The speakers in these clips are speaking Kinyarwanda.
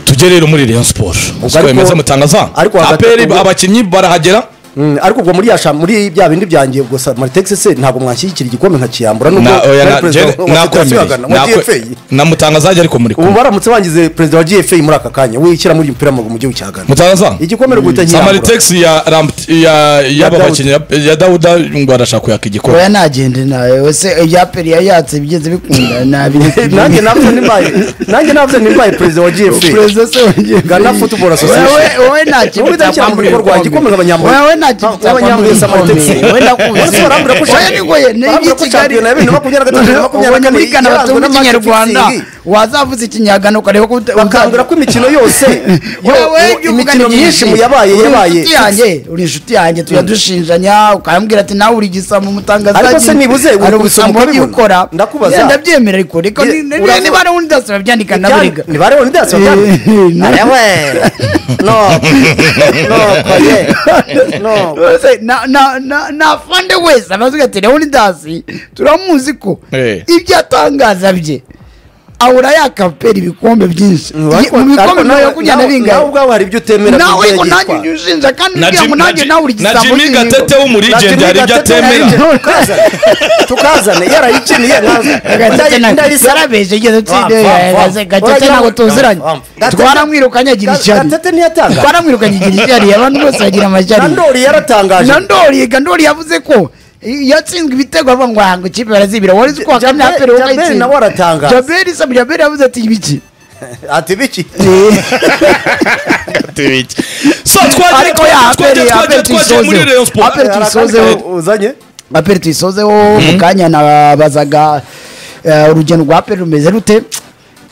tujye rero muri Rayon Sport Ubwo siko ariko- bimeze mutandaza ariko hagati- aperi ubwo- abakinnyi barahagera Mm, ariko ubwo muri yasha muri bya bindi byanjye ubwo sa Maritex se ntabwo mwanshyigikira igikombe nkakiyambura nubwo Na- oya, nari na- perezida Jere- wa- wa federasiyo ya nakwemeye. Ghana, wa Nakwe- GFA. namutangaza ajya ariko muri ubu kumwe baramutse bangize perezida wa GFA muri aka kanya wishyira muri uyu mupira w'amaguru mu gihugu cya Ghana mutangaza igikombe rwita nkiyambura samaritex ya rampt- ya y'aba Dawudi. bakinnyi ya- ya dawuda ngo arashaka kuyaka igikombe oya nagende nawe wese ibya peri yayatse bigenze bikunda nanjye nabireke nabyo nimbaye nanjye nabyo nimbaye perezida wa GFA perezida se wagiye Ghana Football Association. Wewe- wewe nta kintu Wowe udashyira mu bikorwa cyakwambura igikombe nk'abanyamurenge. Wewe nta kintu Ah, abanyamurenge cyakwambura Samaritex. igikombe. Wewe ndakuzi. Bose barambwira ko Oya ni ngoye, ni barambwira ko iki Kigali? shampiyona ya bibiri na makumyabiri na gatatu na makumyabiri na Ubonye muri kane Ghana yaranzwe batumva n'amatike ikinyarwanda fixing. wazavuza ikinyagano ukareba ko uta- bakangura ko imikino yose wowe yo- jya uvugana imikino byinshi myinshi mu yabaye uri yabaye inshuti yanjye uri inshuti yanjye tujya dushinjanya ukambwira ati nawe uri igisambo umutangaza Ariko se nibuze, uri kubisoma ari ubusambo wagiye ukabibona? ukora Ndakubaza. Yeah, ndabyemera ariko reka Yeah, ni- ni- uravuga- niba ari undi dasi babyandika naburiga Ni bare undi daso Eh, na- No. No, koye. No. Wese, na na na na fande wese abavuga ati leonidas turamuzi ko Eh. ibyo atangaza bye ahora yakapera ibikombe byinshi Ye- Ariko- mu bikombe ariko nawe nawe- yakujyana nawe- nawe bingaye ubwawe hari ibyo utemera ku nawe byo ngo nanjye yitwara. ujye ushinja kandi na ngira ngo Jim- na nanjye Jim- nawe uri na igisambo jimi cy'inyigo. gatete w'umurigende hari ibyo atemera tukazane yarayikiniye Gatete na- yarabeje igeze utsinda yayaze gatete ntabwo tuziranye twaramwirukanye agira ishyari gatete ntiyatanga twaramwirukanye agira ishyari abantu bose bagira amashyari nandori yaratangaje na ndori gandori yavuze ko yatsinzwe ibitego avuga ngo hango ikipe barazibira wari uzi ko Jabel- wakamye apero Jabel ukayitsinda nawe aratangaza. jaberi samu jaberi yavuze ati ibiki ati biki so twagiye ariko ya twagiye twagiye aperi aperi twagiye muri tuyisoze rayon sport aperi tuyisozeho uzanye aperi tuyisozeho mu kanya nabazaga eh, urugendo rwa aperi rumeze rute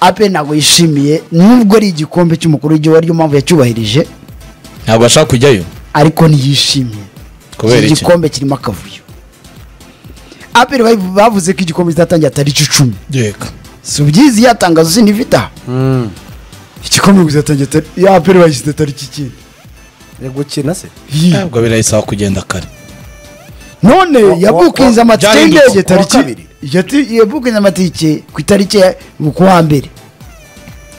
aperi ntabwo yishimiye nubwo ari igikombe cy'umukuru w'igihugu ariyo mpamvu yacyubahirije ntabwo ashaka kujyayo ariko ntiyishimiye kubera iki iki gikombe kirimo akavuyo aperi bavu- bavuze ko igikombe kizatangira tariki icumi yeka si ubyizi yatangazo sinivita igikombe kizatangira tariki ya aperi bayishyize tariki ki Ari gukina se ntabwo birayisaba kugenda kare none Wa- yabukinze wa- amatike byahindutse. y'indege Wa tariki kabiri. Yati- yabukinze amatike ku itariki ya ku wa mbere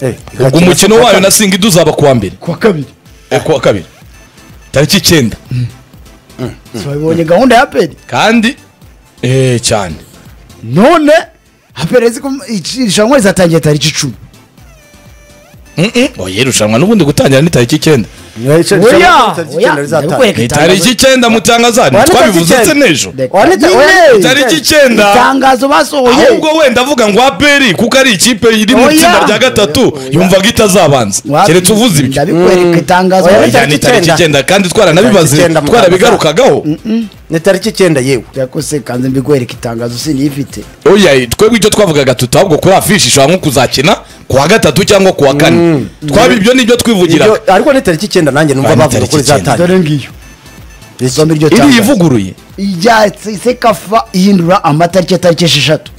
Eh, ubwo gakina umukino se wayo kaka- na singi duzaba ku wa mbere ku wa kabiri eh, ku wa kabiri tariki icyenda babonye gahunda ya aperi kandi eh cyane none aperi azi ko ici- irushanwa rizatangira tariki icumi Mm-mm. oya irushanwa n'ubundi gutangira ni tariki icyenda Oya, oya tariki oya icyenda rizatanga. ndabikwereka ni itangazo. tariki icyenda mutangaza Wa- ntitwabivuze icyenda. se n'ejo Reka. Oya, nita- oya, Nyine, tariki icyenda itangazo basohoye ahubwo wenda avuga ngo aperi kuko ari ikipe iri mu Oya. itsinda rya gatatu Oya. yumvaga itazabanza Wapi- keretse uvuze ibyo ndabikwereka itangazo Oya, oya ni tariki icyenda kandi twaranabibaze Tariki icyenda mutangaza. twarabigarukagaho ni tariki icyenda yewe yakose kanze mbikwereka itangazo sinifite oya twebwe icyo twavugaga tuti ahubwo kuri afishi ishobora nko kuzakina ku wa gatatu cyangwa ku wa kane twaba ibyo nibyo twivugiraga Ibyo- ariko ni tariki icyenda nanjye numva Oya, ni bavuga tariki ko icyenda. rizatangira dore ngiyo isome iryo iri tangazo ivuguruye ijya sekafa ihindura amatariki ya tariki esheshatu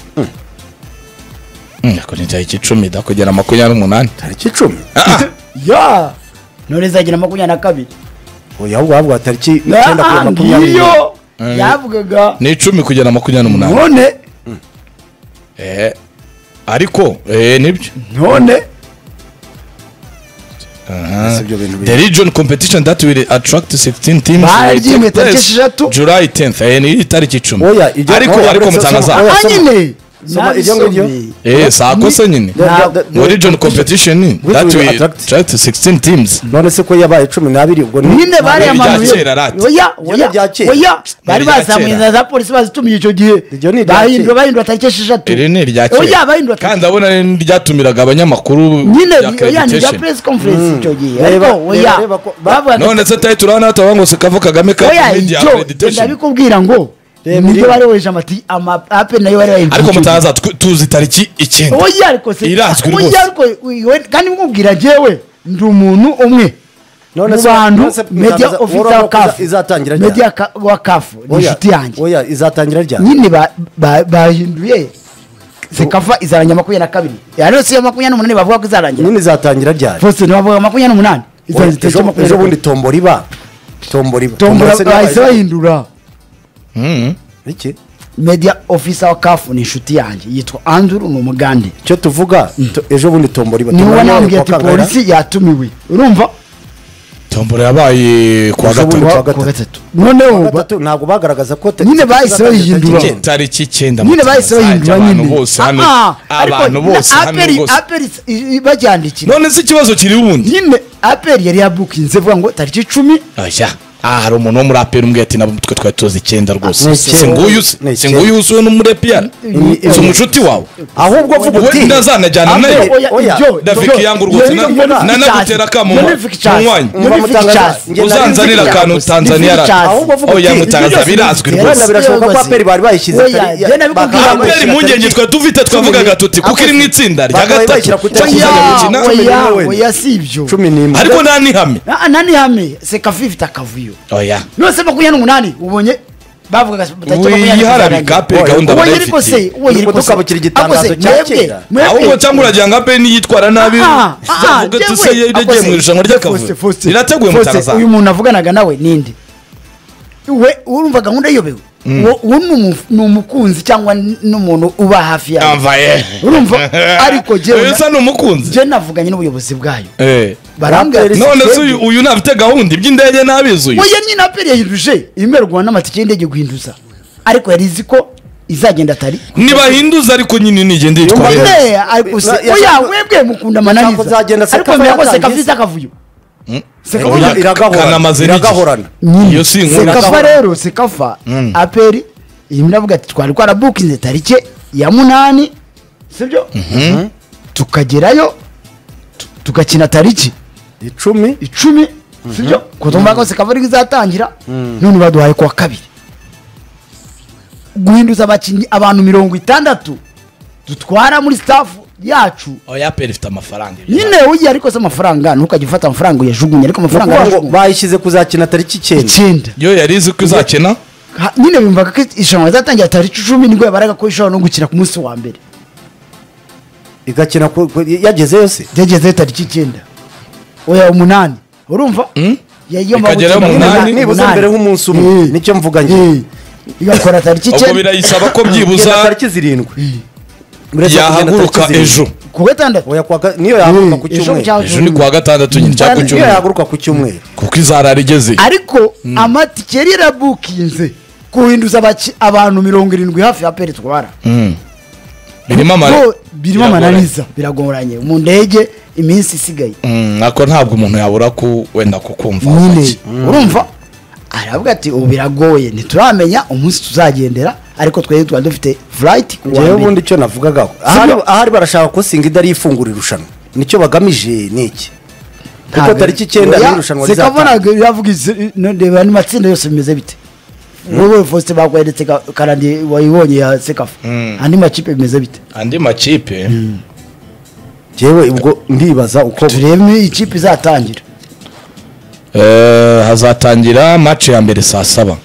Mm, ako ni tariki icumi da kugera makumyabiri n'umunani tariki icumi ya none izagira makumyabiri na kabiri oya ahubwo bavuga tariki icyenda Ah, kugeza ah, makumyabiri ngiyo yavugaga ni icumi kugera makumyabiri n'umunani none Eh, ariko eh, nibyo none Ese ibyo bintu biri- the region competition that will attract 16 teams Bari will take ryimwe tariki place esheshatu. July 10th eh, ni tariki icumi Oya, ibyo- ariko oya, ariko uretse- mutangaza oya, soma. hanyine Soma iryo ngiryo. eh sako se nyine Da- da- da- ngo region competition Which that will will attract- attract 16 teams none se ko yabaye cumi n'abiri ubwo ni- nyine bariya Ibyo bantu bya kera rati. oya Ibyo bya oya kera. oya bari Ibyo bya bazamuye kera. inzira za polisi bazitumiye icyo Ibyo ni gihe ibya bahindura kera. bahindura tariki esheshatu iri ni irya oya kera bahindura tariki kandi abona ryatumiraga abanyamakuru nyine bya oya ni bya accreditation press conference icyo gihe Reba- ariko oya reba- reba ko- ba- bavuga none se tari turabona hatavuga ngo se kava kagame ka oya media icyo accreditation ndabikubwira ngo Reba nibyo iriya. bari weje amati ama ape nayo bari bayivuga ariko icyo gihe. mutangaza tw- tuzi tariki icyenda oya ariko se Irazwi rwose. oya ariko we- kandi mukubwira njyewe ndi umuntu umwe mu None se- bantu none se media mutangaza- officer World wa Cup kafu izatangira ryari? media ka- wa kafu ni Oya, inshuti yanjye oya izatangira ryari nyine ba- ba- bahinduye zikava izarangira makumyabiri na kabiri rero si iya makumyabiri n'umunani bavuga ko izarangira nyine izatangira ryari fosite ntibavuga makumyabiri n'umunani Oya, izarangira ejo itariki makumyabiri ejo na bundi kabiri tombo riba tombo riba tombora se riba- bahise bahindura Mhm. Iki? media officer wa kafu ni inshuti yanjye yitwa anduru ni umugande icyo tuvuga tu- ejo bundi tombora iba niwe tumenye nambwiye ariko ati Kangahe- polisi yatumiwe urumva tombora yabaye kuwa Ejo bundi gatatu kuwa gatatu Kuwa gatatu noneho ba- gatatu ntabwo bagaragaza ko te- Nyine bahise bahindura. Tariki- tariki icyenda nyine Mutarama bahise bahindura zanjye, nyine abantu bose hano Ah, ah, ariko abantu na bose hano Apple- rwose Apple i- i- baryandikira none se ikibazo kiri ubundi nyine aperi yari yabukinze vuga ngo tariki icumi oya aha hari umuntu wo muri aperi umbwiye ati nabo twe twari tuzi icyenda Ni rwose icyenda. si nguyu se Ni si icyenda. nguyu usuwe n'umurepiyani Ni- si umucuti wawe ahubwo vuga we uti ndazanajyana Apple- nayo oya, Dafiki yangu rwose na- nanagutera akamunywa, munywanye. uzanzanira akantu Tanzania ra- ahubwo vuga Oya, uti mutabazi, ibyo byose birazwi bifite- rwose. wenda birashoboka ko Yewe, aperi bari bayishyize oya, tariki- jye nabikubwiye, bakaba Apple aperi bayishyira impungenge tariki- twari dufite twavugaga tuti kuko iri mu itsinda rya Bakaba bayishyira gatatu ku itariki cyangwa ya- gukina cumi n'imwe wenda. oya si ibyo cumi n'imwe ariko nta n'ihame Ah, nani hame sekafi ifite akavuyo oya nose makumyabiri n'umunani ubonye bavugaga tariki makumyabiri n'umunani. wiyiharabika aperi gahunda ubonye barayifitiye. ariko se ubonye ariko se Udukabukira igitangazo Ariko se, cya mwebwe- kera. mwebwe- ahubwo cyangwa uragira ngo ape niyitwara nabi Ah, ah, zavuge yewe. tuse yagiye Akoze. mu irushanwa ry'akavuyo Faustin, Faustin, rirateguye mu Faustin, taraza uyu muntu avuganaga nawe ninde we urumva gahunda ayobewe uwo uwo ni umu- ni umukunzi cyangwa n- n'umuntu uba hafi yawe yambaye urumva ariko jyewe uyu na- usa ni umukunzi jyewe navuganye n'ubuyobozi bwayo Eh. barambwira Aperi- none se Sitedi. uyu- uyu ntafite gahunda iby'indege ntabizi uyu oya nyine aperi yahinduje imerwa n'amatike y'indege guhinduza ariko yari izi ko izagenda atari ntibahinduza ariko nyine nigende yitwaye Ne, ariko se- Na- oya yashaka- webwe mukunda Yashaka mananiza kuzagenda ariko Sekafa mbega ko yatangiye sekafi se. ifite akavuyo Sekafa Oya, iragahorana kanamaze n'igihe. iragahorana iyo si inkuru sekafa rero sekafa aperi iyi miravuga ati twari twarabukinze tariki ya munani sibyo tukagerayo tu- tugakina tariki icumi icumi sibyo ko tumva ko sekafa ari izatangira none baduhaye kuwa kabiri guhinduza abakinnyi abantu mirongo itandatu dutwara muri staff yacu oya aperi ifite amafaranga nyine uyi ariko se amafaranga ntukajya ufata amafaranga uyajugunye ariko ni amafaranga ukuvuga ngo arajugunywa bayishyize kuzakina tariki icyenda icyenda yo yari izi ko izakina Ha- nyine bumvaga ko irushanwa rizatangira tariki icumi nibwo yabaraga ko ishobora no gukina ku munsi wa mbere igakina ku- ku- yageze yose ryagezeyo tariki icyenda oya umunani urumva yagomba Ikagerayo gukina umunani, umunani, nibuze umunani. mbere nk'umunsi umwe, Eh, nicyo mvuga njye. eh, igakora tariki ubwo icyenda birayisaba ko Igenda byibuza tariki zirindwi Uretse kugenda yahaguruka tariki zirindwi. ejo ku gatandatu Oya, kuwa ga- niyo yahaguruka ku Eh, ejo cyumweru cyangwa- ejo ni kuwa gatandatu nyine cyangwa ku niyo cyumweru yahaguruka ku cyumweru kuko izarara igeze ariko amatike yari yarabukinze kuhinduza abaki- abantu mirongo irindwi hafi ya peri twara birimo amara Bo- birimo amananiza biragoranye mu ndege iminsi isigaye Mm, ariko ntabwo umuntu yabura ku wenda kukumva nyine urumva aravuga ati ubu biragoye ntituramenya umunsi tuzagendera ariko twari twari dufite flight ku wa njyewe mbere. ubundi icyo navugaga ahari ahari barashaka ko singida rifungura irushanwa nicyo bagamije ni iki kuko Ntabwo- tariki icyenda Oya, niyo irushanwa Seka rizatangira Vonag iravuga izi- no, reba n'amatsinda yose bimeze bite wowe Faustin bakweretse ka- karandi wayibonye ya sekafa andi makipe bimeze bite andi makipe njyewe ubwo ndibaza uko turebe ikipe izatangira Eh, hazatangira match ya mbere saa saba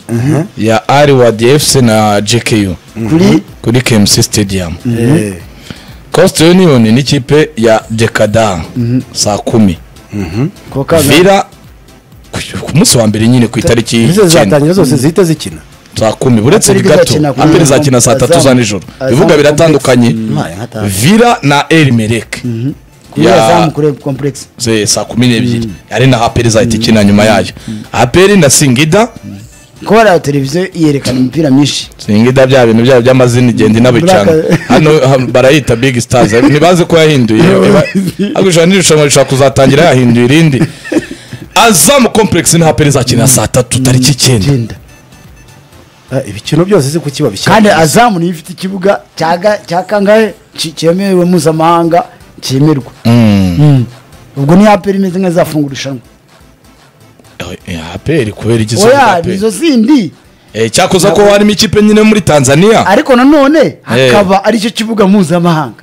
ya Arwad FC na JKU kuri kuri KMC Stadium Eh, Coast Union n'ikipe ya Dekada saa kumi kuwa kabiri. Vira ku- ku munsi wa mbere nyine ku itariki izo icyenda zizatangira zose zihita zikina saa kumi uretse Aperi gato izakina ku- aperi izakina saa tatu za Azam- nijoro Azam ibibuga biratandukanye Mbaye nkataha. Vira na El Merek kuri Azam kure complex ze- saa kumi n'ebyiri ari na aperi izahita ikina nyuma yayo aperi na singida kuba hari aho televiziyo yerekana imipira myinshi singida bya bintu byabo by'amazina igenda inabicana Black- hano ha- barayita big stars ntibaze ko yahinduye agusha n'irushanwa rishobora kuzatangira yahinduye irindi azamu complex ni haperi izakina saa tatu tariki icyenda genda Ah, ibikino byose si kuki babishyira kandi azamu niyo ifite ikibuga cya ga- cya kangahe ki- cyemerewe mpuzamahanga cyemerwa Mm. ubwo ni aperi imeze nk'izafungura irushanwa haperi kubera igisubizo oya haperi nizo zindi cyakoze ko harimo ikipe nyine muri tanzania ariko nanone hakaba ari cyo kibuga mpuzamahanga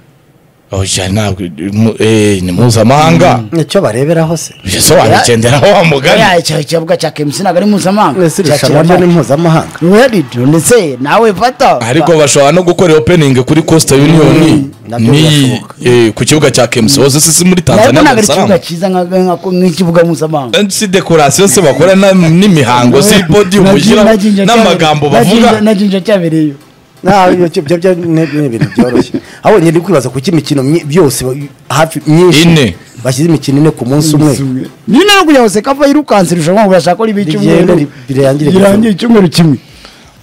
oya ntabwo mu- eh, ni mpuzamahanga nicyo bareberaho se bisobanura igenderaho wa mugani oya icyo ikibuga cya kemusi ntabwo ari mpuzamahanga mwese irushanwa ryo ni mpuzamahanga werid ndetse nawe fata ariko bashobora no gukora opening kuri costa union nabyo ni birashoboka. eh, ku kibuga cya kmc hose si si muri ntabwo tanzania ntabwo ari Dar ikibuga es cyiza nka- nka- nk'ikibuga mpuzamahanga Salaam. si dekorasiyo se bakora na- n'imihango si podi Na- mushyira na- na- n'amagambo na- na- bavuga na jinja cyabereyeyo nta ibyo byo- byo- ni ni ibintu byoroshye ahubwo ngenda kwibaza kuki imikino myi- byose ba- hafi myinshi Ine. bashyize imikino ine ku munsi umwe nyine no kugira ngo sekava yirukanse irushanwa ngo bashake ribe Rigende, icyumweru ri- rirangire rirangiye icyumweru kimwe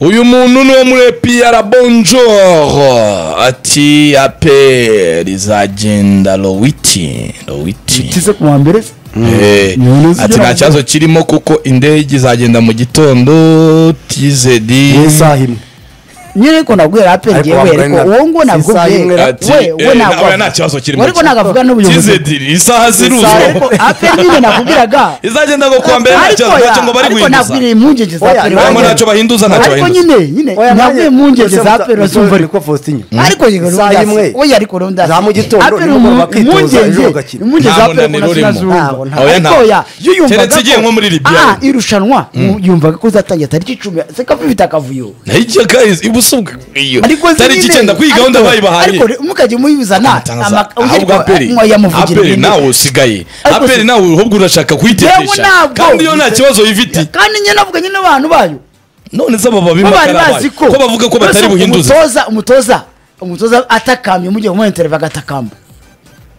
uyu muntu ni uwo muri piyara bonjoro ati ape rizagenda lowiti lowiti kize ku wa mbere se Eh, Umuntu ati uzigira nta kibazo kirimo kuko indege izagenda mu gitondo tizedi mu isaha imwe nyine ko nabwira aperi Ariko ngewe ariko wambaye na- uwo ngo isaha nabwubwira imwe na- ati we we eh, ntabwo nawe nta kibazo kirimo ariko nagavuga n'ubuyobozi tizedi isaha Gusa ziruzwa ariko aperi nyine nakubwiraga izagenda ngo kuwa mbere nta kibazo ntacyo ngo bari ariko guhinduza nabwiriye impungenge za Oya, aperi ntabwo wanjye. ntacyo bahinduza, ntacyo ariko bahinduza. nyine nyine nabwiye impungenge za aperi bazumva ariko niko Faustin ariko yego Isaha rero imwe. ndasi- oya ariko rero ndasi- Za mu gitondo, Aperi nimugoroba umu- bakitoza, impungenge ejo bagakina. impungenge za Nta aperi munaniro ngo urimo. ntazumva Ntabwo, ntabwo. Oya, ariko ntabwo. oya yo yumvaga Keretse igiye ko- nko muri Libya. Ah, irushanwa yumvaga ko zatangira tariki icumi sekava ifite akavuyo nayo ijya guys ibuso iyo ariko zirinde. tariki icyenda kuri iyi gahunda Ariko- bayibahaye ariko mukajya muyizana ama- ahubwo ariko- aperi mwoya muvugira aperi ibindi. nawe usigaye Ariko aperi si- nawe ahubwo urashaka Yewe kuyitetesha ntabwo. kandi iyo nta kibazo ifite kandi nyine navuga nyine abantu bayo none se aba bo bari bimakara bazi ko ko bavuga ko batari Mbese buhinduze umutoza umutoza umutoza atakamye mugiye kumuha intereva agatakamba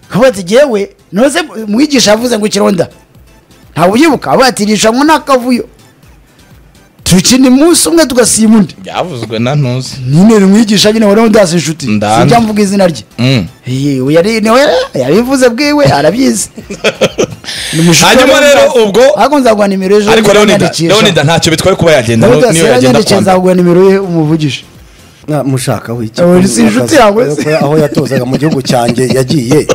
kavuga ati jyewe noze mwigisha yavuze ngo ikironda ntabwo ubyibuka avuga ati irushanwa ni akavuyo tukina umunsi umwe tugasiba undi byavuzwe na ntuzi nyine ni mwigisha nyine wari ndazi inshuti Ndanda. sinjya mvuga izina rye Mm. yewe yari niwe yabivuze bwiwe arabyizi Ni mushuti Hanyuma wari rero ndazi. ubwo- ariko nzaguha nimero ejo ariko leonida nzayandikisha. leonida ntacyo bitwaye kuba yagenda Leonida niyo yagenda sinzayandikisha, kwambara nzaguha nimero ye umuvugishe Mwa- mushaka we iki? Oya, si inshuti yawe se. Aho- aho yatozaga mu gihugu cyanjye yagiye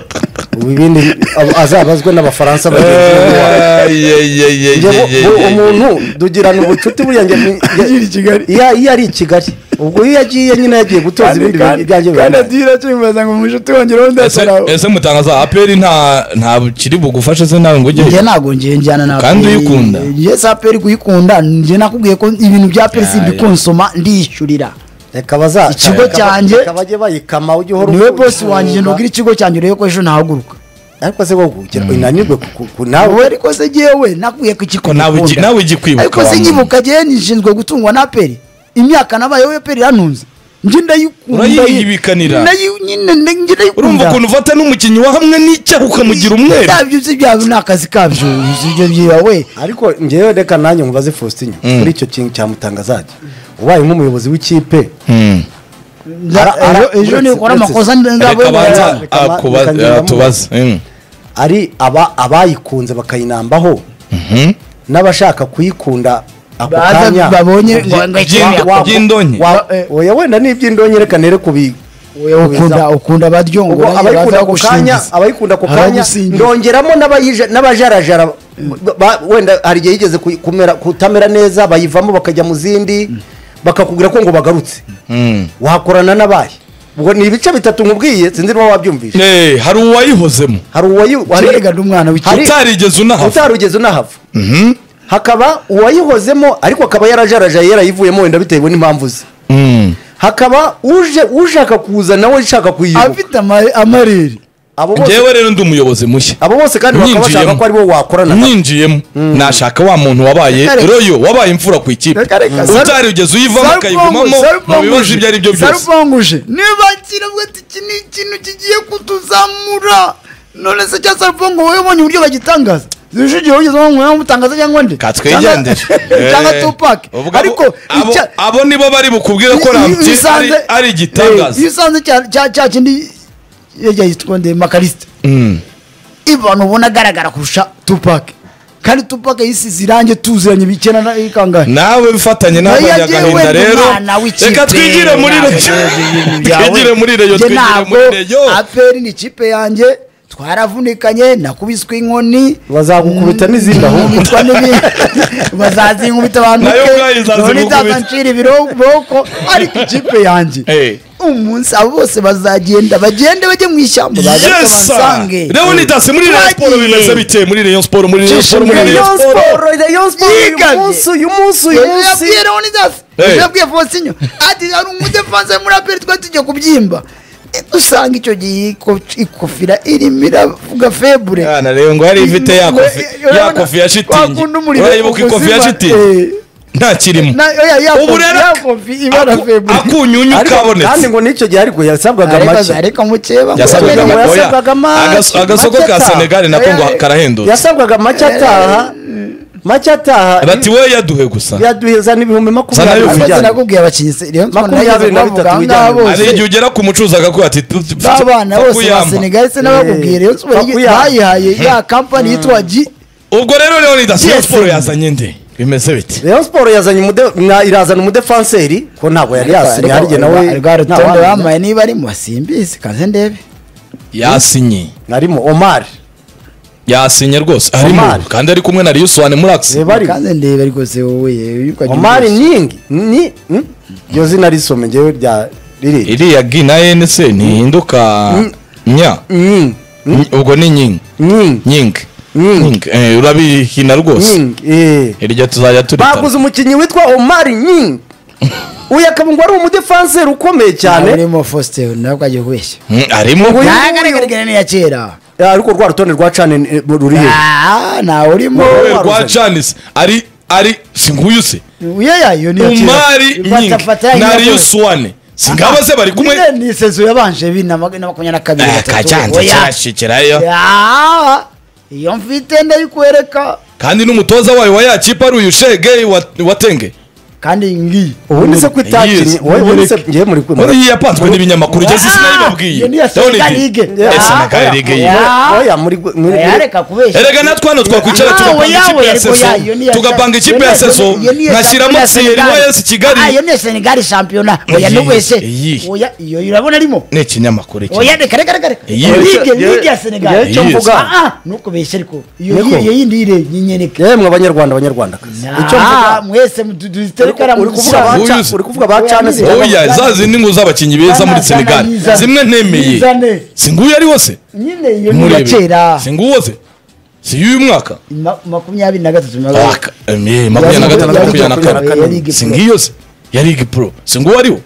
ubu ibindi abo- azabazwe n'abafaransa bagenzi be n'iwabo. Njye bu- bu- umuntu dugirana ubucuti buriya njye ni- Akiri i Kigali. iyo iyo ari i kigali ubwo iyo yagiye nyine yagiye gutoza ibindi bintu ibyanjye bibaye. adira cyangwa ngo umushuti wanjyeho ese ese mutangaza aperi nta nta kiri bugufashe se nawe ngo njye ujye ntabwo ngiye njyana na Kandi Aperi. uyikunda? njye si aperi kuyikunda njye nakubwiye ko ibintu bya aperi Ya, si ya. konsoma ndiyishyurira reka baza Ikigo reka- cyanjye- reka bajye bayikama ujye uhora niwe ufunga. bosi wanjye njye nubwira ikigo cyanjye urebe ko ejo ntahaguruka ariko se wowe ugira unanirwe ku- ku- wowe nawe ariko se jyewe nakubwiye ko Ko nawe ikikunda igi- nawe igikwibuka ariko se wa muntu. nyibuka jyewe nishinzwe gutungwa na aperi imyaka nabayeho aperi irantunze njye ndayikunda Urayiyibikanira. Ndayi- nyine nde- njye ndayikunda urumva ukuntu ufata n'umukinnyi wa hamwe n'icyaha ukamugira umweru Ibyo si byabo ni akazi kabyo si ibyo byiwe ariko njyewe reka nanjye mubaze faustin kuri icyo kintu cyamutangazajya ubaye nk'umuyobozi w'ikipe Ara- ara- Ejo- ejo uretse- nibikora uretse- amakosa nzaba reka banza Reka ba- ah, kuba- reka ah, ngendamu. tubaze Mm. ari aba- abayikunze bakayinambaho n'abashaka kuyikunda ako Baza kanya babonye ngo- Wa- ngo ikipe- wa- iby'indonke. wa- oya wenda ni iby'indonke reka nere kubi ukunda ubwo ukunda abaryongora abayikunda ako kanya abayikunda ako kanya ndongeramo n'abayija- n'abajarajara ba- ba- wenda hari igihe yigeze kuyi- kumera- kutamera neza bayivamo bakajya mu zindi bakakubwira ko ngo bagarutse Mm. wakorana n'abahe ubwo ni ibice bitatu nkubwiye sinzi niba wabyumvise Eh, hari uwayihozemo hari uwayi- hari- Kerega n'umwana w'ikipe Hari- utarigeze unahava utarugeze unahava hakaba uwayihozemo ariko akaba yarajarajaye yarayivuyemo wenda bitewe n'impamvu ze Mm. hakaba uje ushaka kuza nawe ushaka kuyiyoboka afite ama- amarere abo bose njyewe rero ndi umuyobozi mushya abo bose kandi bakaba bashaka Nyinjiyemo. ko ari bo wakorana nabo. nyinjiyemo nashaka wa muntu wabaye Reka reka. royo wabaye imfura ku ikipe Reka reka. utarigeze uyivamo akayigumamo mu bibazo ibyo ari byo byose sarupanguje niba kiravuga ati iki ni ikintu kigiye kutuzamura none se cya sarupangu wowe ubonye uburyo bagitangaza zirusha igihe wigeze wumva mutangaza cyangwa nde katwigendere Cyangwa- cyangwa Eh, tupake ubwo abo- ariko abo- icya- abo nibo bari bukubwira ko Iyo- iyo ramutse usanze- ari- ari iyo igitangaza usanze cya- cya cya kindi yajya yitwa nde makarisite abantu ubona agaragara kurusha tupake kandi tupake yisize irange tuziranye bikena na ikangahe nawe bifatanye Nayo n'abanyagahinda yewe ni rero umwana w'ikipe. reka twigire muri Ntabwo reyo ibintu byawe. twigire muri reyo Njye twigire ntabwo muri reyo aperi ni ikipe yanjye twaravunikanye nakubiswe inkoni bazagukubita n'izindi ahubwo nkubitwa n'ibindi bazaza inkubita abantu Nayo ke, ubwayo izaza none igukubita. izazancira ibiroko ariko ikipe yanjye Eh. umunsi abo bose bazagenda bagende bajye mu ishyamba baze babansange Leon Idasi muri Rayon Sport bimeze bite muri Rayon Sport muri Rayon Sport muri Rayon Rayon Sport Rayon Sport uyu Yiganye. munsi uyu munsi uyu Ejo munsi yabwiye Leon Idasi Eh. ejo yabwiye Fosinyo ati hari umudefanse muri aperi twari tugiye kubyimba Eh, usanga icyo gihe iko- ikofira irimo iravuga febure Yana rero ngo yari ifite ya Ngo, kofi eh, ya urabona, kofi ya shitingi wakunda umuriro urayibuka ikofi ya ukuzima, shitingi eh, nta kirimo Na- oya, ya ubu kofi- rero ya ak- kofi ibara aku- febure. akunyunyu Ariko- kandi kabonetse ngo n'icyo gihe ariko yasabwaga ariko make ariko mukeba yasabwaga Kubera ngo oya, yasabwaga make, agas- agasoko make ka ataha. senegali nako ngo Oya, karahendutse yasabwaga make ataha make ataha bati wowe yaduhe gusa yaduhezana ibihumbi makumyabiri Zana ariko ibihumbi. bijyanye. sinakubwiye abakinnyi se- rero Makumyabiri nageze na kubavuga bitatu aho bijyanye. ngaho bose hari igihe ugera ku mucuruzi akaguha ati tu- tu- n'abana tu- bose ba tukuyamba. senegali se n'abakubwiye rero Bakuyama. bayihaye ya kampani yitwa ji ubwo rero rero ni Yes. dasiyo siporo yazanye nde bimeze biti rayon siporo yazanye umude- mwa- irazana umudefanseri ko ntabwo yari yasinye hari igihe nawe rwa rutonde ntawamenya. bamaye niba arimo simbizi kaze ndebe yasinye harimo omar yasinye rwose arimo Omar. kandi ari kumwe na riyusuwane muragisi reba arimo kaze ndebe rwose wowe yirukanye omar uburoso. nyingi ni hmm? iryo zina risome ngewe rya riri iriya gi na ene se ntihinduka nya nyingi Ny- ubwo ni nyingi nyingi nyingi Nying. Nying. Eh, urabihina rwose nyingi eh. iryo tuzajya baguze turita umukinnyi witwa omar nyingi uyu akaba ngo ari umudefanseri ukomeye cyane urimo faustin nawe ukagiye kubeshya Mm, arimo Uyu ntagaragara ni iya kera Eh, ariko rwa rutonde rwa cane eh, ruri he Ah, ntawe urimo Wowe waruzanye. rwa canisi ari ari si nguyu se uya yayo ni iya kera umari nyingi Fata- fata na yayo rwose. riyusuwane si ngaba se bari kumwe Nyine ni sezo yabanje bibiri na mag- na makumyabiri na kabiri Eh, gatatu. kacanze Oya. kirashikirayo Ya, iyo mfite ndayikwereka kandi n'umutoza wayo wa yakipe ari uyu shege wa- watenge kandi ngi ubundi se ko itakinnye Yes. wowe- wowe se ngewe muri Uri muri- iyi yapanzwe n'ibinyamakuru igeze isi iyo sinayibabwiye ni iya Senegal League. Ya Senegal League iyi. Ah. oya muri muri yareka kubeshya erega natwe hano twakwicana Ah, tugapanga oya, ikipe oya, ya ariko seso ya, iyo ni iya- tugapanga ikipe ya iyo ni- seso iyo ni iya- nkashyiramo iyo ni iya siyeri Senegal. wayesi Ah, iyo kigali ni iya senegali shampiyona oya Iyi, n'ubese iyi. oya iyo urabona arimo ni ikinyamakuru iki oya reka reka reka reka Iyi. ligue Ye- ligue ya ye- senegali icyo mvuga. ntukubeshye ariko iyo Niko. iyo yindi ire nyinyeneka yemwe abanyarwanda abanyarwandakazi icyo mvuga mwese duterekara mu uri kuvuga ba Uyu Ca- uzi. uri kuvuga ba cane Oya, zitanga- oya za zindi ngo z'abakinnyi beza muri Zana, zana, senegali yizane. zimwe ntemeye Yizane. si nguyu ari wose nyine iyo ni iya murebe kera si nguwo se si y'uyu mwaka Ma- makumyabiri na gatatu Aka- eh, makumyabiri na gatatu makumyabiri na Makumyabiri na kane kane. si ngiyo se ya ligue pro si nguwo ariwo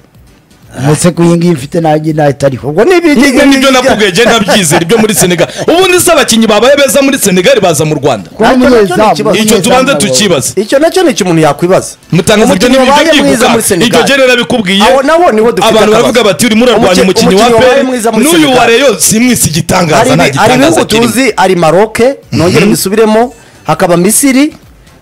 ndetse ko iyi ngiyi mfite nanjye nayo itariho ubwo ni ibiki- ibyo nibyo nakubwiye genda nabyizera ibyo muri senegali ubundi se abakinnyi babaye beza muri senegali baza mu rwanda Kuba Ariko nacyo ni umunyezamu, ikibazo. icyo umunyezamu tubanza nawe. tukibaza icyo nacyo ni ikintu umuntu yakwibaza mutangaza ibyo Umukinnyi ni wabaye ibyo mwiza muri byibuka Senegal. ibyo rero nabikubwiye Aho naho niho dufite abantu akabazo. baravuga bati urimo urarwanya Umuki- umukinnyi wa umukinnyi wabaye peri mwiza muri n'uyu Senegal. wa reyo simwisi hari igitangaza nta ibi- hari gitangaza ibihugu kirimo tuzi ari maroke nongere mbisubiremo hakaba misiri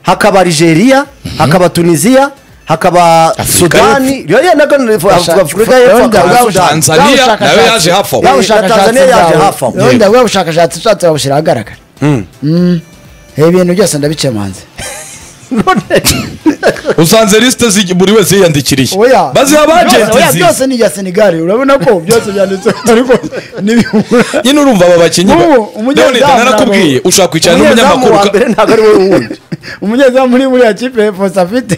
hakaba nigeria hakaba tunisiya hakaba Afurika sudani rero nagana afurika y'epfo Rwanda, hakaba Rwanda. sudani tanzaniya Bwa nawe yaje hafi aho Bwa- Bwa bushakashatsi Tanzania yaje bwawe. hafi aho. Rero ndavuga ubushakashatsi ushatse wabushyira ahagaragara Mm. ibintu byose ndabice manzi usanze lisite z'igi- buri wese yiyandikiriye baziha abajenti Oya, zizi. byose ni ibya senegali urabona ko byose byanditse ariko n'ibihura nyine urumva aba bakinnyi ba- Ubu, umunyezamu Leonid, narakubwiye ntabwo- ushaka kwicara umunyezamu n'umunyamakuru wa ka- mbere ntabwo ari we wundi umunyezamu uri muri ya kipe fose afite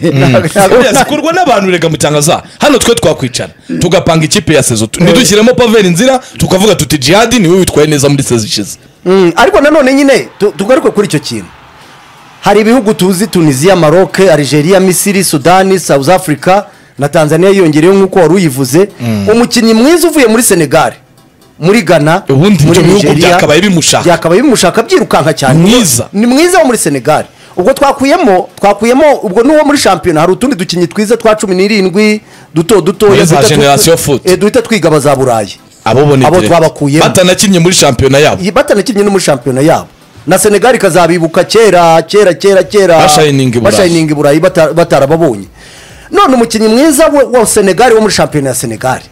Buriya zikorwa n'abantu rega mutangaza hano twe twakwicara tugapanga ikipe ya sezo tu- ntidushyiremo paveri inzira tukavuga tuti jihadi niwe witwaye neza muri sezo ishize Mm, ariko nanone nyine tu- tugaruke kuri icyo kintu hari ibihugu tuzi tunisiya maroke algeria misiri sudani south africa na tanzania yiyongereyeho nk'uko wari uyivuze umukinnyi mwiza uvuye muri senegal muri ghana Ubundi muri ibyo bihugu Nigeria, byakabaye bimushaka. byakabaye bimushaka byirukanka cyane Mwiza. ni mwiza wo muri senegal ubwo twakuyemo twakuyemo ubwo n'uwo muri shampiyona hari utundi dukinnyi twiza twa cumi n'irindwi duto duto Muri za Generation Foot. duhita twiga abaza burayi abo bo ni Abo direct. twabakuyemo. batanakinnye muri shampiyona yabo iyi batanakinnye no muri shampiyona yabo na senegali ikazabibuka kera kera kera kera Bashining i Burayi. bashining i burayi bata- batarababonye none umukinnyi mwiza wa- wa senegali wo muri shampiyona ya senegali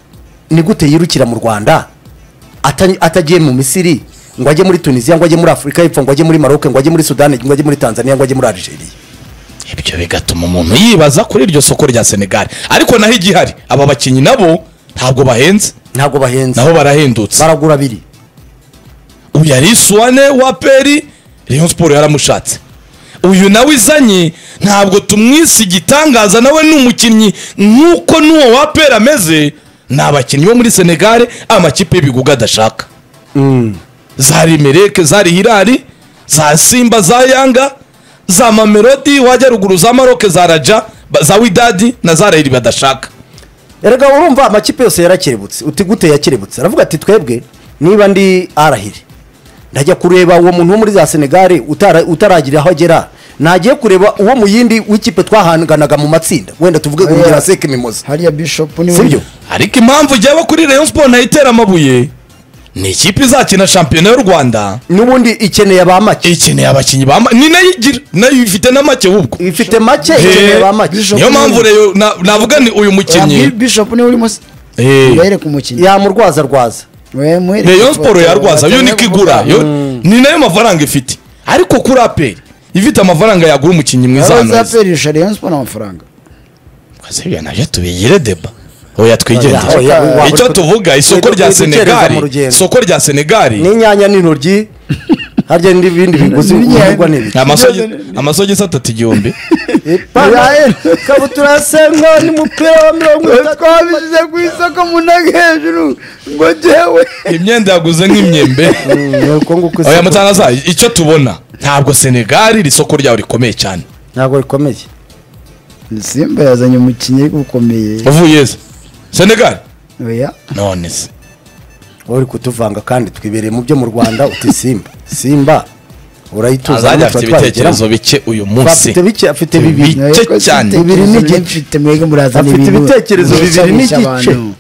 ni gute yirukira mu rwanda ata- atagiye mu misiri ngo ajye muri tunisiya ngo ajye muri afurika y'epfo ngo ajye muri maroke ngo ajye muri sudani ngo ajye muri tanzania ngo ajye muri algeria ibyo bigatuma umuntu yibaza kuri iryo soko rya senegali ariko naho igihari aba bakinnyi nabo ntabwo bahenze ntabwo bahenze nabo barahendutse baragura abiri uyu ari isuwane wa peri rayon siporo yaramushatse uyu nawe izanye ntabwo tumwise igitangaza nawe ni umukinnyi nk'uko n'uwo wa peri ameze ni abakinnyi bo muri senegare amakipe y'ibigugu adashaka za rimereke za rihirari za simba za yanga za mamelodi wajya ruguru za maroke za raja ba- za widadi na za rayiri badashaka erega urumva amakipe yose yarakerebutse uti gute yakerebutse aravuga ati twebwe niba ndi arahire ndajya kureba uwo muntu wo muri za senegare utara- utaragira aho agera nagiye kureba uwo mu yindi w'ikipe twahanganaga mu matsinda wenda tuvuge Oya. urugero seke mimoza hariya bishop ni sibyo ariko impamvu ujyaho kuri rayon sport ntayitera amabuye ni ikipe izakina shampiyona y'u rwanda n'ubundi ikeneye ba make ikeneye abakinnyi ba ma- ni nayo igira nayo ifite na make ahubwo ifite make Eh, ikeneye ba make Bishop niyo ni- mpamvu rero na- navuga ni uyu Oya, mukinnyi bishop niwe urimo se Eh. wereke umukinnyi yamurwaza rwaza We- muhereke rayon ifoto, sport yarwaza yo batange niko igura kuvuga. yo- ni nayo mafaranga ifite ariko kuri aperi ifite amafaranga yagura umukinnyi mwiza hano heza. abazaperisha rayon sport amafaranga Kazi biriya nabyo tubigire deba oya Oya, twigendere oya, oya. icyo tuvuga isoko Twe rya dukwiye gukereza senegali mu rugendo. isoko rya senegali n'inyanya n'intoryi harya n'ibindi biguzi N'inyanya. bigurwa n'ibiki amasogi- amasogisi atatu igihumbi Ipantaro, ikabutura ya sengo n'umupira wa mirongo itatu twabishyize ku isoko mu ntago hejuru ngo jyewe imyenda yaguze nk'imyembe Mm, uko nguko oya isoko- mutangaza icyo tubona ntabwo senegali iri soko ryawe rikomeye cyane ntabwo rikomeye simba yazanye umukinnyi ukomeye uvuye ze senegali oya none se wowe uri kutuvanga kandi twibereye mu byo mu rwanda uti simba simba urayituza azajya natwe afite twabigeramo. ibitekerezo bike uyu munsi afite bike afite bibiri Bike cyane. Bibiri n'igice. mfite mwege murazana afite ibintu ibitekerezo bibiri musabisha n'igice abantu.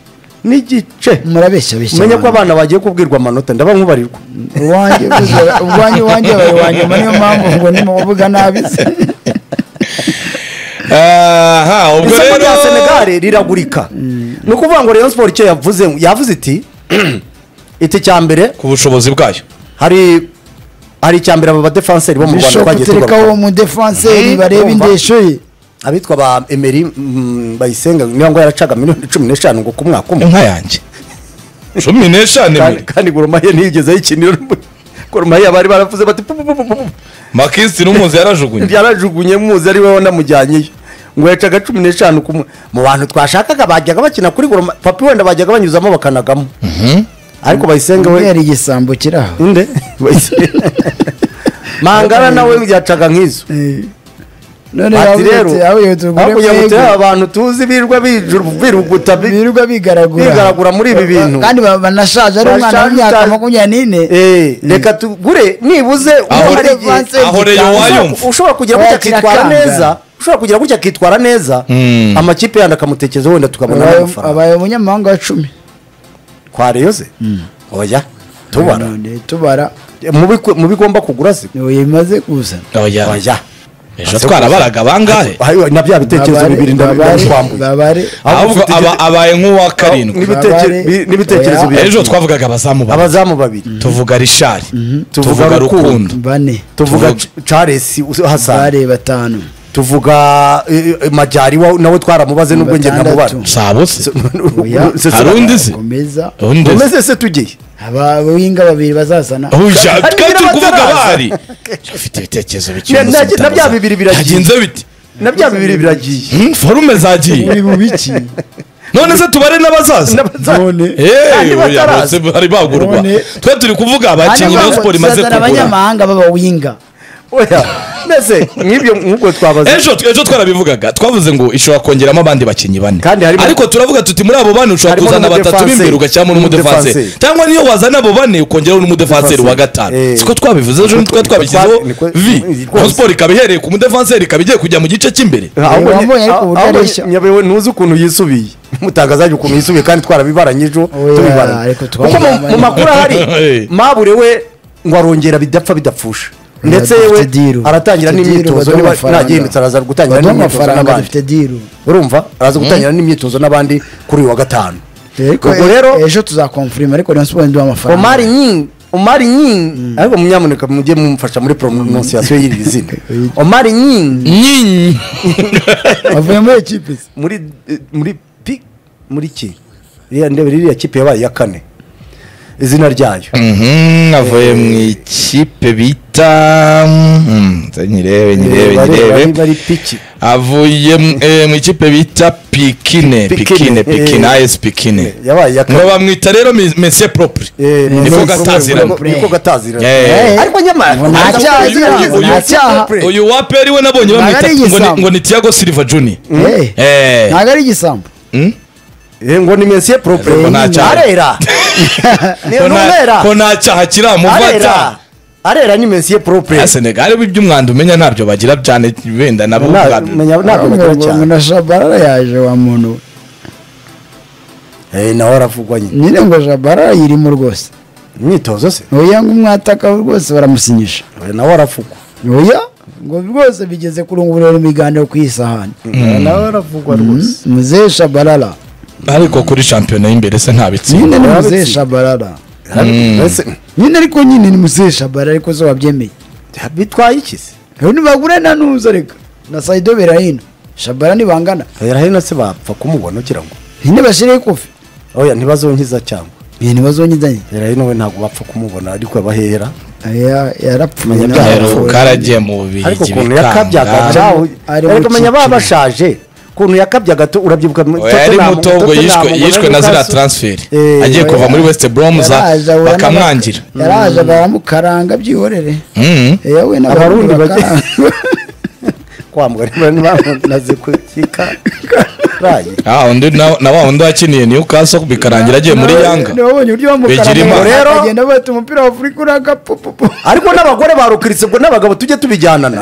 n'igice murabeshya beshya umenye ko abantu. abana bagiye kubwirwa amanota ndaba nkubarirwa uwanjye buzura- ubwanjye wanjye abaye wanyuma niyo mpamvu ngo nimuvuga nabi se aha ubwo isoko rero rya senegali riragurika ni ukuvuga ngo rayon siporo icyo yavuze yavuze iti iti cya mbere ku bushobozi bwayo hari hari icya mbere aba badefanseri bo mu rwanda bishop twagiye tereka uwo tugaruka mudefanseri Mhm. bareba Urumva? indesho ye abitwa ba emeri mm, bayisenga niyo ngo yaracaga miliyoni cumi n'eshanu ngo ku mwaka umwe inka yanjye cumi n'eshanu kandi imwe kandi gurumaye ntiyigeze ayikinira gurumaye bari baravuze bati "Pu, pu, pu, pu, pu, pu." makisiti n'umuzi yarajugunye yarajugunye muzi ari wowe namujyanyeyo ngo yacaga cumi n'eshanu ku mwe mu bantu twashakaga bajyaga bakina kuri gurumaye papi wenda bajyaga banyuzamo bakanagamo ariko bayisenga we yari igisambo kiri aho inde Bayisenga. mangara nawe yacaga nk'izo none Ati rero hakurya ngo turebe yabuyutse abantu tuzi birirwa bijuru- biruguta bi- birirwa bigaragura bigaragura muri ibi bintu kandi ba- banashaje ari umwana Bashaje w'imyaka cyane. makumyabiri n'ine Eh, reka tugure nibuze Aho- uwo hari igihe- Advance aho gitanga. Rayon wayumva. ushobora- ushobora kugira gutya Wayakira akitwara akanga. neza ushobora kugira gutya akitwara neza amakipe yandi akamutekereza wenda tukabona Abaye- amafaranga abaye umunyamahanga wa cumi kwa reyo ze oya tubara None tubara Mu biku- mu bigomba kugura se uyu imaze kuza oya oya ejo twarabaga bangahe Ayo, na bya bitekerezo Babare, bibiri babare, ndabitwambuye babare ahubwo aba- abaye nk'uwa karindwi Babare, n'ibitekerezo oya. bibiri ejo twavugaga abazamu babiri. abazamu babiri tuvuga rishari Tuvuga tuvuga Rukundo. rukundo bane tuvuga Tuvuge. charles hasani bare batanu tuvuga eh, eh, majyari wa- nawe twaramubaze n'ubwo njye ndamubara Batandatu. sabuse Oya. Se- Hari undi se? komeza undi Gomez se tugiye abahinga babiri bazazana uja Hari twari turi nyirabataraza. kuvuga bari ufite ibitekerezo bike Na- umunsi na- na utamuza. bya bibiri biragiye. Byagenze bite na bya bibiri biragiye Hmm, forume zagiye muri mu biki none se tubare n'abazaza none Eh, Kandi oya, bataraza. bose bari bagurwa None- twe turi kuvuga abakinnyi ba siporo imaze bazazana kugura abanyamahanga b'abawinga oya mbese nk'ibyo nk'ubwo twabaze ejo ejo twarabivugaga twavuze ngo ishobora kongeramo abandi bakinnyi bane Kandi harimo- ariko turavuga tuti muri abo bane ushobora Harimo kuzana batatu n'umudefanseri. b'imbere ugashyiramo n'umudefanseri N'umudefanseri. cyangwa niyo wazana abo bane ukongeraho n'umudefanseri wa gatanu Eh. siko twabivuze ejo nitwe twabishyizeho niko- vi rwose. Rayon sport ikaba ihereye ku mudefanseri ikaba igiye kujya mu gice cy'imbere Ahubwo Eh, nye- wabonye ariko ahubwo ubutareshya. nyabewe ntuzi ukuntu yisubiye mutangazajya ukuntu yisubiye kandi twarabibaranye ejo Oya, tubibaranye ariko kuko mu- twabibaranye. mu makuru ahari Eh. mabure we ngo arongera bidapfa bidapfusha ndetse dufite yewe deal. aratangira Dufite deal, n'imyitozo baduha niba amafaranga. nagihindutse araza gutangira baduha n'imyitozo amafaranga n'abandi dufite diru urumva araza gutangira n'imyitozo n'abandi kuri uyu wa gatanu ubwo rero rero ejo tuzakomfurima ariko rayon siporo ntiduha amafaranga omari nyingi omari nyingi ariko munyamuneka mujye mumfasha muri pronunciation y'iri zina omari nyingi nyinyi avuye muri ekipe se muri eh, muri pi muri ki iriya ndebe ririya kipe yabaye iya kane izina ryayo Mhm, avuye mu ikipe bita mhm, nze nyirebe nyirebe Bari- bari- nyirebe bari piki avuye mu- eh, mu ikipe bita pikine pikine Pikine, pikine eh. as pikine yabaye iya ngo kane bamwita rero mes- mese propre Eh, niko Messi gatazirana Propre. niko gatazirana Eh. ariko nyamara Nta araza cyaha kugira agira, ngo nta Messi cyaha. Propre. uyu waperi we nabonye Ntabwo bamwita ari ngo ni- igisambo. ngo ni tiago silva junior Eh, Eh. ntabwo ari igisambo Mm? Eh, ngo ni mesiye propre Ngo nta cyaha. arera ni Ko nta- numera ko nta cyaha arera kiramufata arera nyimensiye propre ya senegali ibyo umwanda umenya ntabyo bagira cyane wenda nabo Na- ubwabyo. menya- ntabwo bagira cyane na shabara yaje wa muntu Eh, nawe aravugwa nyine nyine ngo shabara yirimo rwose imyitozo se oya ngo umwataka rwose baramusinyisha Eh, nawe aravugwa oya ngo rwose bigeze kurungurura ibiganiro ku isahani Eh, nawe aravugwa rwose muzehe shabarara ariko kuri shampiyona y'imbere se ntabitsinda nyine ni Yarabitsinze. muzehe shabarara Mm. Ese, nyine ariko nyine ni muzehe shabarara ariko zo wabyemeye bitwaye iki se ubu ntibagure na nuza reka na sayido berahino shabara ntibangana hino se bapfa kumubona ugira ngo nyine bashireho ikofi oya ntibazonkiza cyangwa ibi ntibazonyidanye hino we ntabwo bapfa kumubona ariko abahera yarapfuye Menya rero karagiye mu ariko bubirigi ukuntu yakabyaga bikanga cyaho Ari mu ariko menya baba cyiciro. bashaje ukuntu yakabyaga tu- urabyibuka mu- Oya, yari Tottenham- muto ubwo Tottenham, yishwe ubwo yishwe na Newcastle. ziriya transferi Eh, agiye kuva oya. muri west bromuza bakamwangira yaraje baramukaranga byihorere Mm. yewe Abarundi n'abarundi bagiye- bakaranga kwambwa niba naze kukika rayi Ah, undi na na wa undi wakiniye newcastle bikarangira agiye muri yanga nabonye uburyo Bigirimana. bamukaranga Rero- akagenda bata umupira wa afurika uragapupupu ariko n'abagore barukiritse ubwo n'abagabo tujye tubijyanana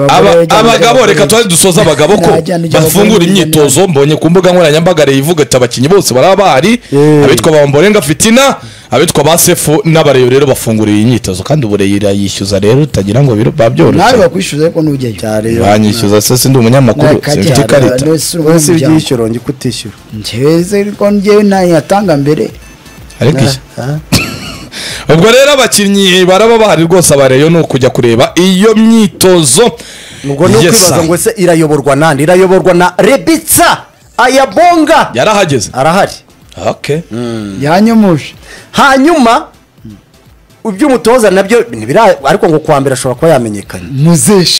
Aba- abagabo reka tuba dusoza abagabo ko Najyana ijambo bafungura kuri Mugeni. imyitozo mbonye ku mbuga nkoranyambaga leta ivuga ati abakinnyi bose baraba bahari Yeah. abitwa ba mborenga fitina abitwa ba sefu n'abareyo rero bafungura iyi myitozo kandi ubureyi irayishyuza rero utagira ngo biro- nawe babyoroshye bakwishyuza ariko nujyayo banyishyuza se sindi umunyamakuru Nakajya, simfite ikarita nese uri wese umunyamuryango. ibyishyuro njye kutishyura njyewe ko njyewe ntayatanga mbere ariko iki Ah, ubwo rero abakinnyi baraba bahari rwose abareyo ni ukujya kureba iyo myitozo ubwo ni Yes, ukwibaza sir. ngo ese irayoborwa nande irayoborwa na rebitsa ayabonga yarahageze arahari okay yanyomoshe hanyuma iby'umutoza nabyo ntibira- ariko ngo kuwa mbere ashobora kuba yamenyekanye muzeshi